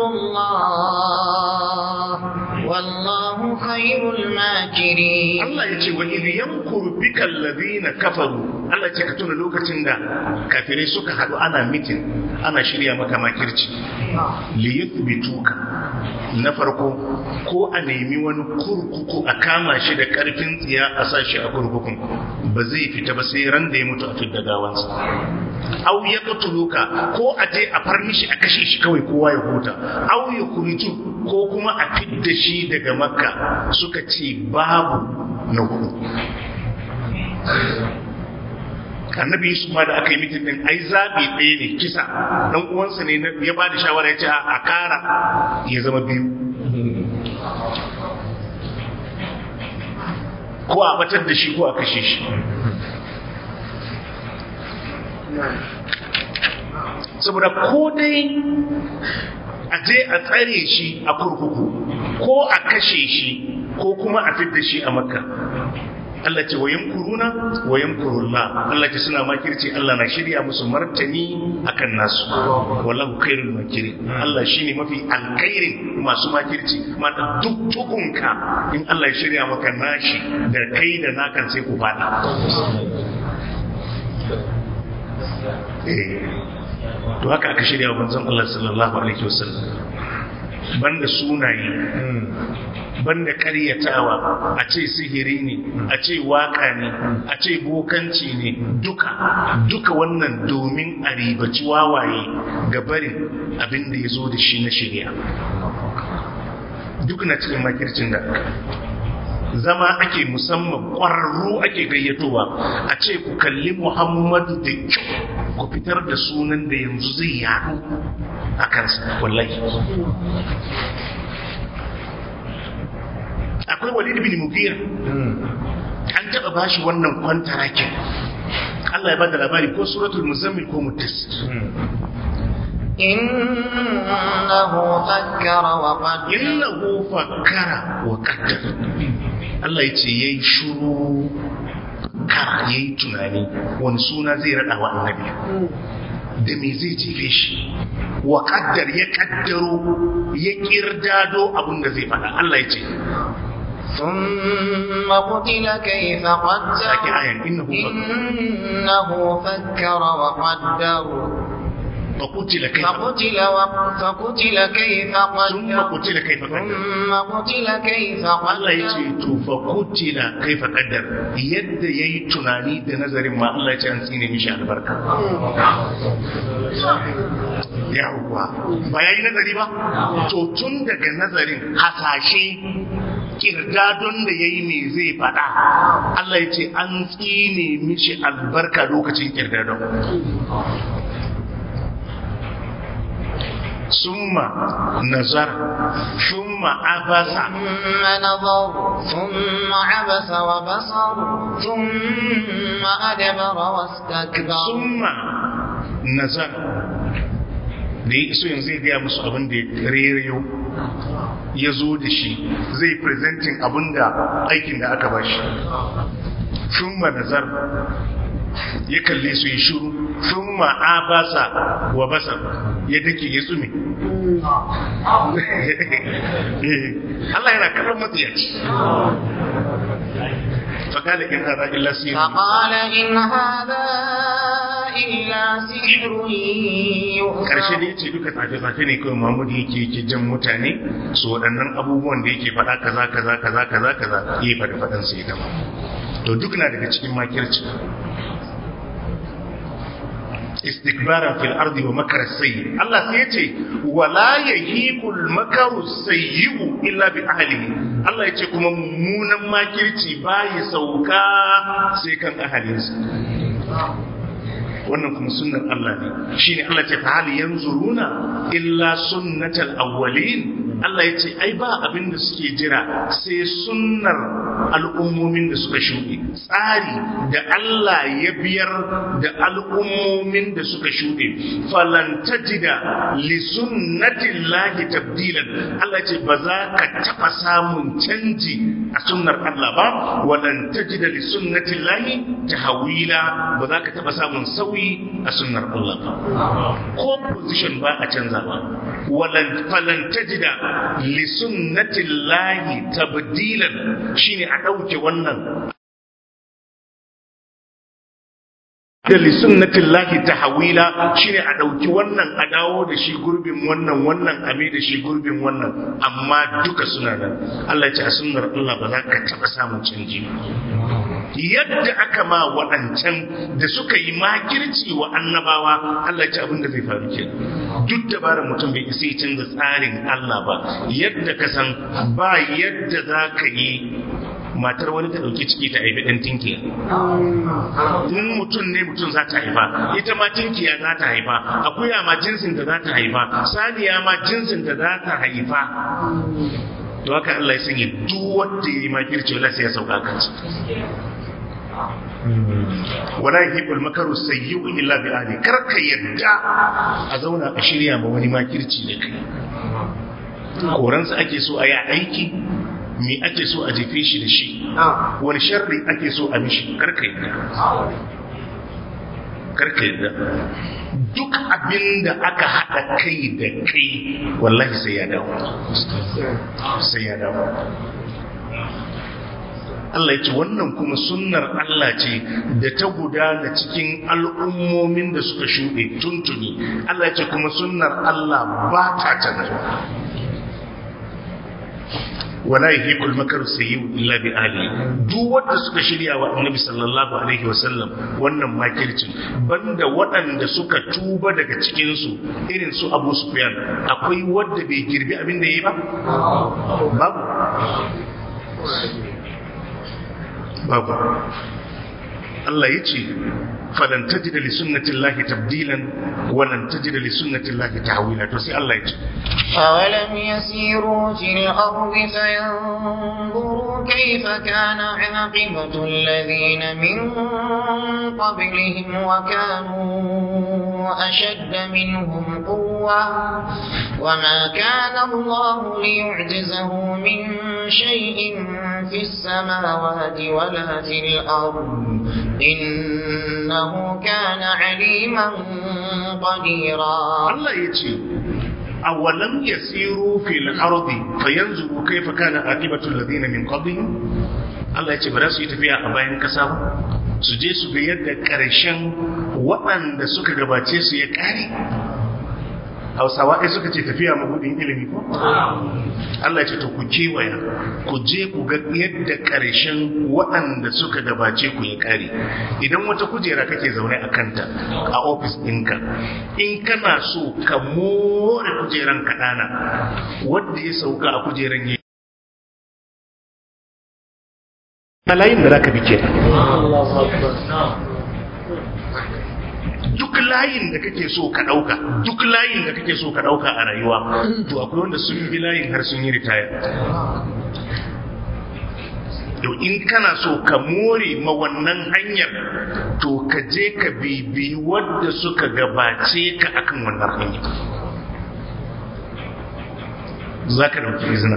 الله والله خير الماكرين Allah ya ce wa idh yamkuru bika alladhina kafaru Allah ya ce ka tuna lokacin da kafirai suka haɗu ana mitin ana shirya maka makirci li yuthbituka na farko ko a nemi wani kurkuku a kama shi da karfin tsiya a sa shi a kurkukun ba zai fita ba sai ran da ya mutu a fidda gawansa au ya qatuluka ko a je a far mishi a kashe shi kawai kowa ya huta au ya kuriju ko kuma a fidda shi daga makka suka ce babu na hudu annabi yusuf ma da aka yi mitin din ai zabi ɗaya ne kisa dan uwansa ne ya ba da shawara ya ce a kara ya zama biyu ko a batar da shi ko a kashe shi saboda ko dai a je a tsare shi a kurkuku ko a kashe shi ko kuma a fidda shi a makka Allah ce wayan kuruna wayan kurulla Allah ce suna makirci Allah na shirya musu martani akan nasu wallahu khairul makiri Allah shine mafi alkhairin masu makirci mata duk tukunka in Allah ya shirya maka nashi da kai da nakan sai ku fada eh to haka aka shirya wa manzon Allah sallallahu alaihi wasallam banda sunaye banda karyatawa a ce sihiri ne a ce waka ne a ce bokanci ne duka duka wannan domin a ribaci wawaye ga barin abin da ya zo da shi na shirya duk na cikin makircin da zama ake musamman ƙwararru ake gayyatowa a ce ku kalli muhammadu da kyau ku fitar da sunan da yanzu zai yaɗu a kansa wallahi akwai walid bin mughira an taɓa bashi wannan kwantarakin Allah ya bada labari ko suratul muzammil ko mutasir إنه فكر وقدر innahu fakkara wa qaddara Allah yace yayi shuru kara yayi tunani wani suna zai rada wa annabi da me zai jefe shi wa qaddar ya kaddaro ya kirdado abin da zai faɗa Allah yace ثم قتل كيف قدر sake ayan innahu fakkara إنه فكر وقدر فقتل كيف فقتل و... فقتل كيف ثم قدر قتل كيف قدر ثم قتل كيف Allah ya ce قدر to fa kutila kaifa qaddar yadda yayi tunani da nazarin ma Allah ya ce an tsine mishi albarka yawwa ba yayi nazari ba to tun daga nazarin hasashe kirdadon da yayi me zai fada Allah ya ce an tsine mishi albarka lokacin kirdadon summa nazar summa abasa ثم نظر ثم عبس وبصر ثم أدبر واستكبر summa nazar da ya iso yanzu zai gaya musu abin da ya rerayo ya zo da shi zai presenting abin da aikin da aka bashi summa nazar ya kalle su yi shuru summa abasa wa basar ya dake ya tsume Allah yana kallon matsiyaci فقال إن هذا إلا سير فقال إن هذا إلا سحر karshe da يؤثر yace duka tsafe-tsafe ne kawai Muhammad yake yake jan mutane su waɗannan abubuwan da yake faɗa kaza kaza kaza kaza kaza ya faɗi faɗan sai gama to duk na daga cikin makirci istikbaran fil ardi wa makara sayyi Allah sai yace wala yahiqul makaru sayyi'u illa bi ahlihi Allah yace kuma mummunan makirci bai sauka sai kan ahalinsa wannan kuma sunnar Allah ne shine Allah ce fa hal yanzuruna illa sunnatal awwalin Allah ya ce ai ba abin da suke jira sai sunnar al'ummomin da suka shuɗe tsari da Allah ya biyar da al'ummomin da suka shuɗe falan tajida li sunnatillahi tabdilan Allah ya ce ba za ka taɓa samun canji a sunnar Allah ba walan tajida li sunnatillahi tahwila ba za ka taɓa samun sauyi a sunnar Allah ba ko position ba a canza ba walan falan tajida li sunnatillahi tabdilan shine a dauke wannan da li sunnatillahi tahwila shine a dauki wannan a dawo da shi gurbin wannan wannan a mai da shi gurbin wannan amma duka suna nan Allah ya ce a sunnar Allah ba za ka taba samun canji ba yadda aka ma waɗancan da suka yi makirci wa annabawa Allah ce abin da zai faru ke duk dabarar mutum bai isa ya canza tsarin Allah ba yadda ka san ba yadda za ka yi matar wani ta ɗauki ciki ta haifi ɗan tinkiya in mutum ne mutum za ta haifa ita ma tinkiya za ta haifa akuya ma jinsin da za ta haifa saniya ma jinsin da za ta haifa to haka Allah ya sanya duk wanda ya yi makirci wala sai ya sauka kansa wala yuhibbul makaru sayyi'u illa bi ahli kar ka yadda a zauna a shirya ma wani makirci da kai koransa ake so a yi aiki me ake so a jefe shi da shi wani sharri ake so a mishi kar ka yadda kar ka yadda duk abin da aka haɗa kai da kai wallahi sai ya dawo sai ya dawo Allah ya ce wannan kuma sunnar Allah ce da ta gudana cikin al'ummomin da suka shuɗe tuntuni Allah ya ce kuma sunnar Allah ba ta canza wala yahiqul makaru sayyi'u illa bi ahli duk wanda suka shirya wa annabi sallallahu alaihi wasallam wannan makircin banda waɗanda suka tuba daga cikin su irin su Abu Sufyan akwai wanda bai girbi abin da yayi ba babu babu Allah ya ce falan tajida li sunnatillahi tabdilan wa lan tajida li sunnatillahi tahwila to sai Allah ya ce أولم يسيروا في الأرض فينظروا كيف كان عاقبة الذين من قبلهم وكانوا أشد منهم قوة وما كان الله ليعجزه من شيء في السماوات ولا في الأرض إنه كان عليما قديرا Allah ya ce awalam yasiru fil ardi fayanzuru kayfa kana aqibatu alladhina min qablihim Allah ya ce ba za su yi tafiya a bayan kasa ba su je su ga yadda karshen waɗanda suka gabace su ya kare Hausawa ai suka ce tafiya mabudin ilimi ko Allah ya ce to ku kewaya ku je ku ga yadda karshen waɗanda suka gabace ku ya kare idan wata kujera kake zaune a kanta a ofis ɗinka in kana so ka more kujeran kaɗana wadda ya sauka a kujeran ya layin da za ka bi ke duk layin da kake so ka ɗauka duk layin da kake so ka ɗauka a rayuwa to akwai wanda sun bi layin har sun yi ritaya to in kana so ka more ma wannan hanyar to ka je ka bibi wadda suka gabace ka akan wannan hanyar za ka ɗauki izina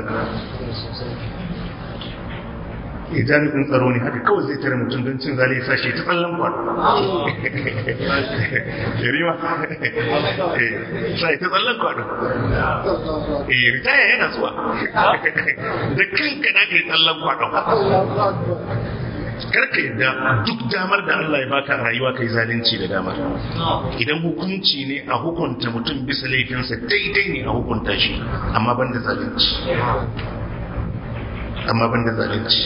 idan in tsaro ne haka kawai zai tare mutum don cin zali sa shi ta tsallan kwado yarima sai ta tsallan kwado eh ritaya yana zuwa da kanka na kai tsallan kwado karka yadda duk damar da Allah ya baka a rayuwa kai zalunci da damar idan hukunci ne a hukunta mutum bisa laifinsa daidai ne a hukunta shi amma ban da zalunci amma ban da zalunci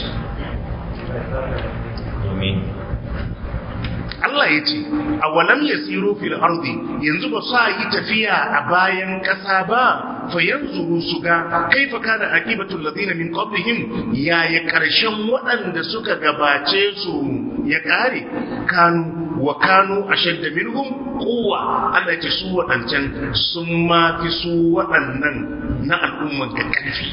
Allah ya ce a walam ya tsiro fil ardi yanzu ba sa yi tafiya a bayan ƙasa ba fa yanzu su ga kaifa kana aqibatul ladina min qablihim ya ya karshen waɗanda suka gabace su ya kare kanu wa kanu ashadda minhum quwwa Allah ya ce su waɗancan sun ma fi su waɗannan na al'umman ka ƙarfi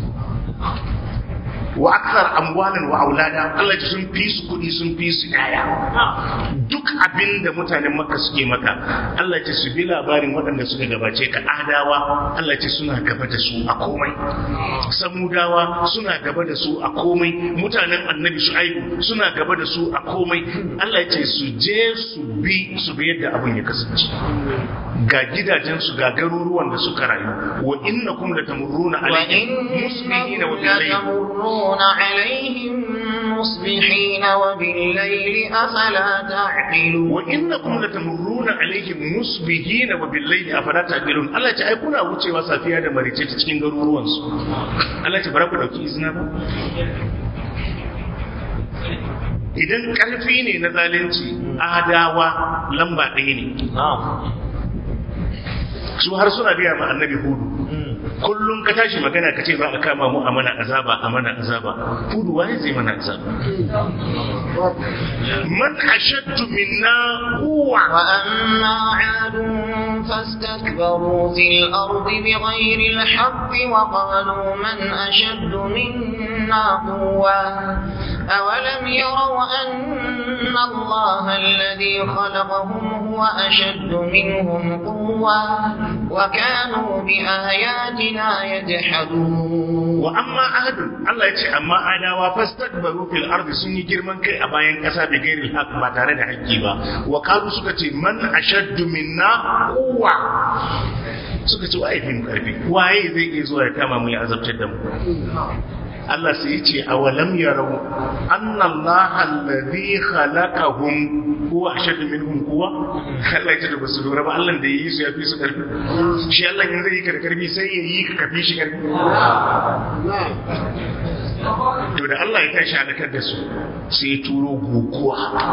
wa aksar amwalan wa aulada Allah ya sun fi su kuɗi sun fi su yaya duk abin da mutanen makka suke maka Allah ya su bi labarin waɗanda suka gabace ka adawa Allah ya suna gaba da su a komai samudawa suna gaba da su a komai mutanen annabi shu'aibu suna gaba da su a komai Allah ya su je su bi su bi yadda abin ya kasance ga gidajensu ga garuruwan da suka rayu wa innakum latamurruna alaihim musbihina wa billayl يمرون عليهم مصبحين وبالليل أفلا تعقلون وإنكم لتمرون عليهم مصبحين وبالليل أفلا تعقلون Allah ce ai kuna wucewa safiya da marice ta cikin garuruwan su Allah ce bara ku dauki izina ba idan karfi ne na zalunci adawa lamba ɗaya ne su har suna biya ma annabi hudu kullum ka tashi magana ka ce za a kama mu a mana azaba a mana azaba kudu waye zai mana azaba man ashaddu minna quwwa وأما عاد فاستكبروا في الأرض بغير الحق وقالوا من أشد منا قوة أولم يروا أن الله الذي خلقهم هو أشد منهم قوة وكانوا بآياتنا يجحدون wa amma ahadun Allah ya ce amma adawa fastakbaru fil ardi sun yi girman kai a bayan ƙasa da gairil haq ba tare da haƙƙi ba wa qalu suka ce man ashaddu minna quwwa suka ce wa aifin karfi waye zai iya zuwa ya kama mu ya azabtar da mu Allah sai ya ce awalam yarau anna Allah alladhi khalaqahum huwa ashaddu minhum quwwa Allah ya ce da basu lura ba Allah da yayi su ya fi su karfi shi Allah in zai yi ka da karfi sai ya yi ka kafi shi karfi to da Allah ya tashi halakar da su sai ya turo guguwa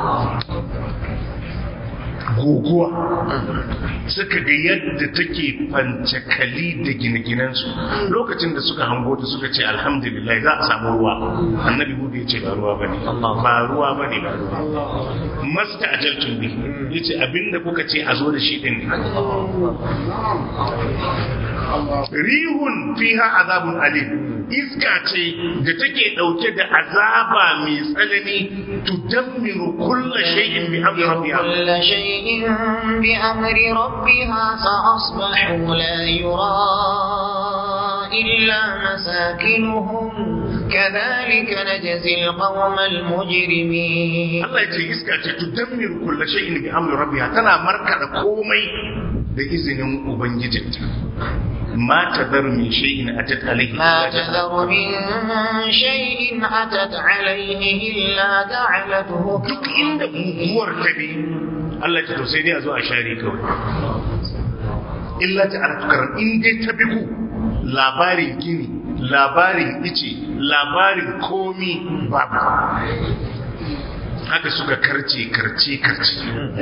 guguwa suka ga yadda take fancakali da gine-ginensu lokacin da suka hango ta suka ce alhamdulillah za a samu ruwa annabi hudu ya ce ba ruwa bane ba ruwa bane ba ruwa masta ajaltun bi ya ce abinda kuka ce a zo da shi din ne rihun fiha azabun alim iska ce da take dauke da azaba mai tsanani tudammiru kulla shay'in bi amri rabbiha كل شيء بأمر ربها فأصبحوا لا يرى إلا مساكنهم كذلك نجزي القوم المجرمين Allah ya ce iska ce tudammiru kulla shay'in bi amri rabbiha tana markada komai da izinin ubangijinta ma tadharu min shay'in atat alayhi ما تذر من شيء أتت عليه إلا جعلته duk inda guguwar ta bi Allah ya ce to sai dai a zo a share kawai illa ta artukaran in dai ta bi ku labarin gini labarin ice labarin komi babu haka suka karce karce karce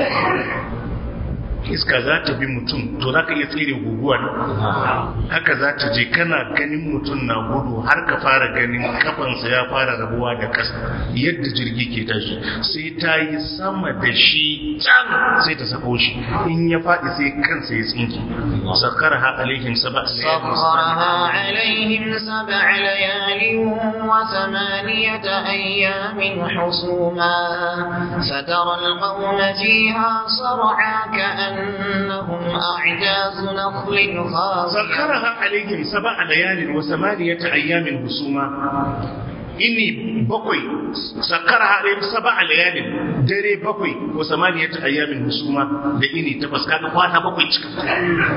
iska za ta bi mutum to za ka iya tsere guguwa ne haka za ta je kana ganin mutum na gudu har ka fara ganin kafansa ya fara rabuwa da ƙasa yadda jirgi ke tashi sai ta yi sama da shi can sai ta sako shi in ya faɗi sai kansa ya tsinki sakar ha alaihim saba سخرها عليهم سبع ليال وثمانية أيام حسوما فترى القوم فيها صرعى كأنهم أعجاز نخل خاوية سخرها عليهم سبع ليال وثمانية أيام husuma ini bakwai sakara alaihim sab'a layalin dare bakwai wa samaniyat ayyamin husuma da ini takwas kaga kwana bakwai cikakku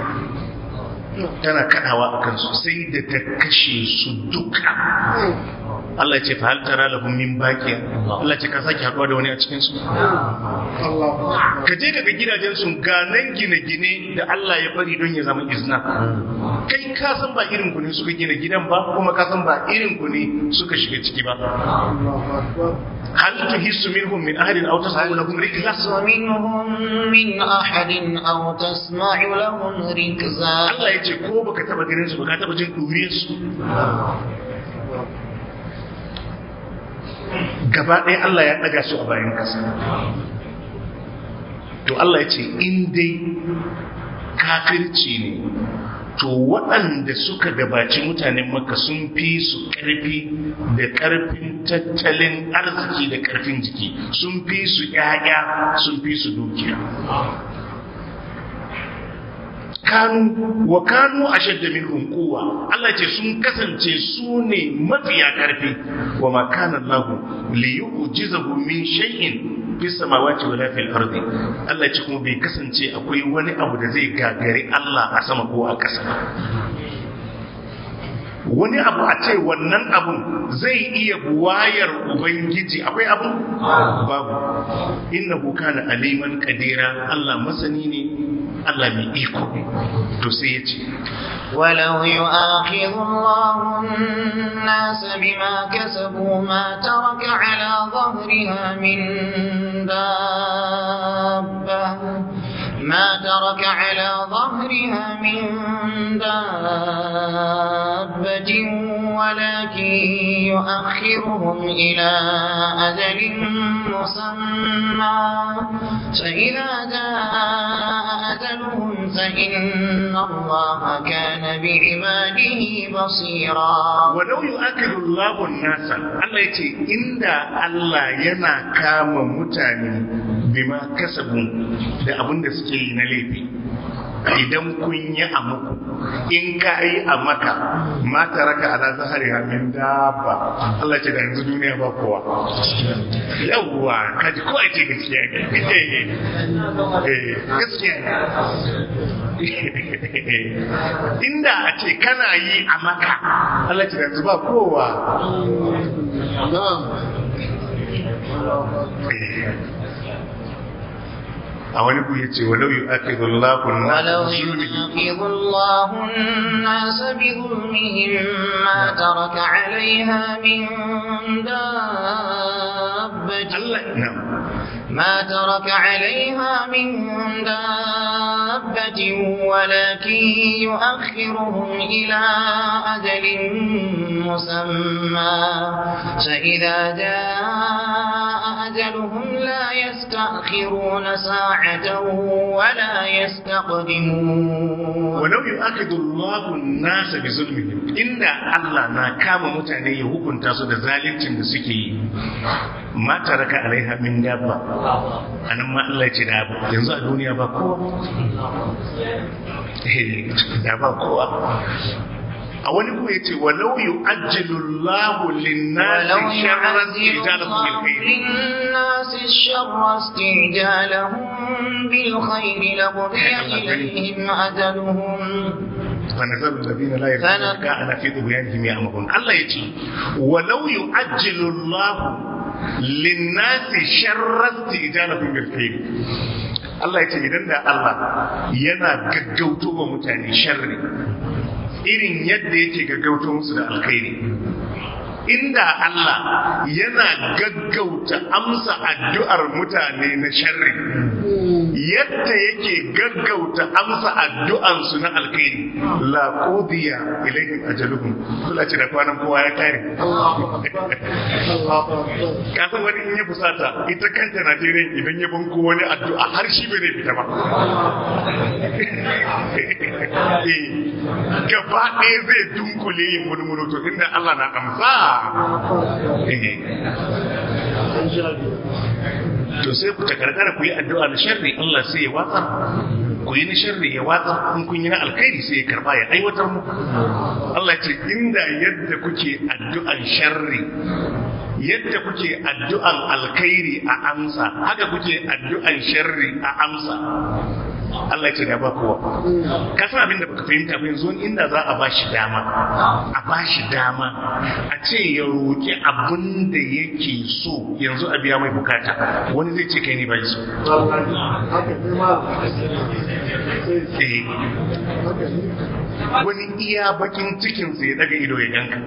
tana kadawa akan su sai da ta kashe su duka Allah ya ce fa hal tara lahum min baqiya Allah ya ce ka saki haduwa da wani a cikin su ka je ka ga gidajen su ga nan gine-gine da Allah ya bari don ya zama izna kai ka san ba irin ku ne suka gina gidan ba kuma ka san ba irin ku ne suka shiga ciki ba hal tuhissu minhum min ahadin aw tasma'u lahum rikza منهم من أحد أو تسمع لهم ركزا Allah ya ce ko baka taba ganin su ba ka taba jin duriyar su gaba ɗaya Allah ya ɗaga su a bayan ƙasa to Allah ya ce in dai kafirci ne to waɗanda suka gabaci mutanen maka sun fi su ƙarfi da ƙarfin tattalin arziki da ƙarfin jiki sun fi su ƴaƴa sun fi su dukiya kanu wa kanu ashadda minhum quwwa Allah ce sun kasance su ne mafiya karfi wa ma kana Allah li yu'jizahu min shay'in fi samawati wala fil ardi Allah ce kuma bai kasance akwai wani abu da zai gagari Allah a sama ko a ƙasa wani abu a ce wannan abun zai iya buwayar ubangiji akwai abu babu innahu kana aliman kadira Allah masani ne Allah mai iko to sai ya ce ولو يؤاخذ الله الناس بما كسبوا ما ترك على ظهرها من دابة ما ترك على ظهرها ظهرها من دابة ولكن يؤخرهم إلى أجل مسمى فإذا جاء أجلهم فإن الله كان بعباده بصيرا walau yu'akidu Allahu nasa Allah yace inda Allah yana kama mutane bima kasabu da abin da suke yi na laifi idan kun yi a muku in ka yi a maka ma taraka ala zahari min dabba Allah ce da yanzu duniya ba kowa yawwa kaji ko ce gaskiya ne eh gaskiya ne inda a ce kana yi a maka Allah ce da yanzu ba kowa a wani ku yace walau yu'akidu Allahu ولو an-nasa يؤاخذ الله الناس بظلمهم ما ترك عليها من دابة Allah na ما ترك عليها من دابة ولكن يؤخرهم إلى أجل مسمى فإذا جاء أجلهم لا يستأخرون ساعة ولا يستقدمون walau yu'akidu Allahu an-nasa bi zulmihim inda Allah na kama mutane ya hukunta su da zalincin da suke yi ma taraka alaiha min dabba anan ma Allah ya ce da yanzu a duniya ba kowa Eh, da ba kowa a wani kuma yace walau yu'ajjilu Allahu ولو lin-nasi sharran يعذب ijalahum bil الله khair للناس الشر استعجالهم بالخير لقضي إليهم أجلهم فنذر الذين لا يرجون فن- لقاءنا في طغيانهم يعمهون الله يجي ولو يؤجل الله للناس شر استئجالهم بالخير Allah ya ce idan da Allah yana gaggauto wa mutane sharri irin yadda yake gaggauto musu da alkhairi inda Allah yana gaggauta amsa addu'ar mutane na sharri yadda yake gaggauta amsa addu'ansu na alkhairi la qudiya ilaihim ajaluhum kula ce da kwanan kowa ya kare ka san wani in ya fusata ita kanta Najeriya idan ya banko wani addu'a har shi bai zai fita ba Eh, gaba ɗaya zai dunkule yin murmuru to inda Allah na amsa Eh. to sai ku takarkara ku yi addu'a na sharri Allah sai ya watsa ku yi na sharri ya watsa in kun yi na alkhairi sai ya karba ya aiwatar muku Allah ce inda yadda kuke addu'an sharri yadda kuke addu'an alkhairi a amsa haka kuke addu'an sharri a amsa Allah ce da ba kowa ka san abin da baka fahimta ba yanzu wani inda za a bashi dama a bashi dama a ce ya roki abin da yake so yanzu a biya mai bukata wani zai ce kai ne bai so Eh. wani iya bakin cikinsa ya daga ido ya ganka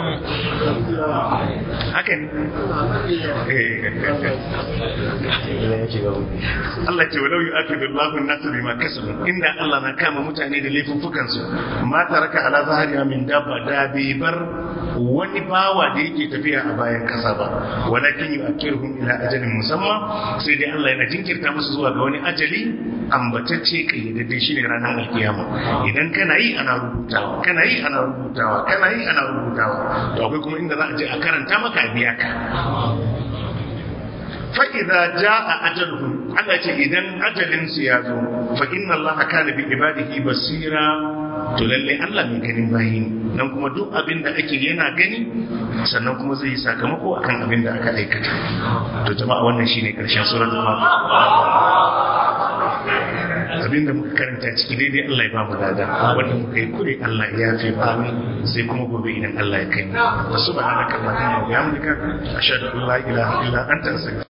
haka ne Allah ce walau yi ake da lafin nasu bima kasabu inda Allah na kama mutane da laifuffukansu ma taraka ala zahariya min dabba da bai bar wani bawa da yake tafiya a bayan kasa ba walakin yi akirhum ila ajalin musamman sai dai Allah yana jinkirta musu zuwa ga wani ajali ambatacce kayyadadde shine ranar alkiyama idan kana yi ana rubutawa kana yi ana rubutawa kana yi ana rubutawa to akwai kuma inda za a je a karanta maka a biya ka fa'iza ja a ajalhum Allah ce idan ajalinsu ya zo fa inna Allah kana bi ibadihi basira to lalle Allah mai ganin bayi ne nan kuma duk abin da ake yana gani sannan kuma zai yi sakamako akan abin da aka aikata to jama'a wannan shine karshen suratul fatiha abinda muka karanta ciki daidai Allah ya ba mu lada wanda muka yi kure Allah ya fi ba sai kuma gobe idan Allah ya kai mu subhanaka allahumma wa bihamdika ashhadu an la ilaha illa anta astaghfiruka